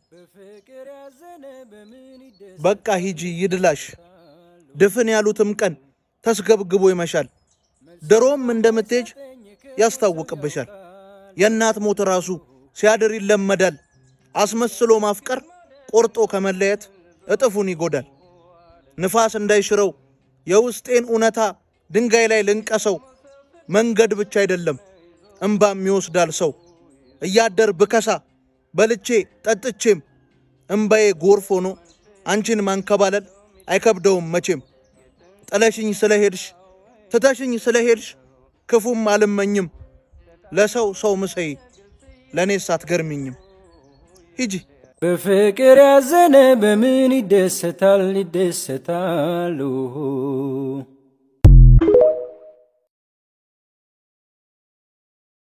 በቃ ሂጂ ይድላሽ። ድፍን ያሉትም ቀን ተስገብግቦ ይመሻል። ድሮም እንደምትሄጅ ያስታውቅብሻል። የእናት ሞት ራሱ ሲያድር ይለመዳል። አስመስሎ ማፍቀር ቆርጦ ከመለየት እጥፉን ይጎዳል። ንፋስ እንዳይሽረው የውስጤን እውነታ ድንጋይ ላይ ልንቀሰው። መንገድ ብቻ አይደለም እምባም ይወስዳል ሰው። እያደር ብከሳ በልቼ ጠጥቼም እምባዬ ጎርፍ ሆኖ አንቺን ማንከባለል አይከብደውም መቼም። ጥለሽኝ ስለሄድሽ ትተሽኝ ስለሄድሽ ክፉም አልመኝም። ለሰው ሰው ምሰይ ለእኔስ አትገርሚኝም። ሂጂ በፍቅር ያዘነ በምን ይደሰታል ይደሰታል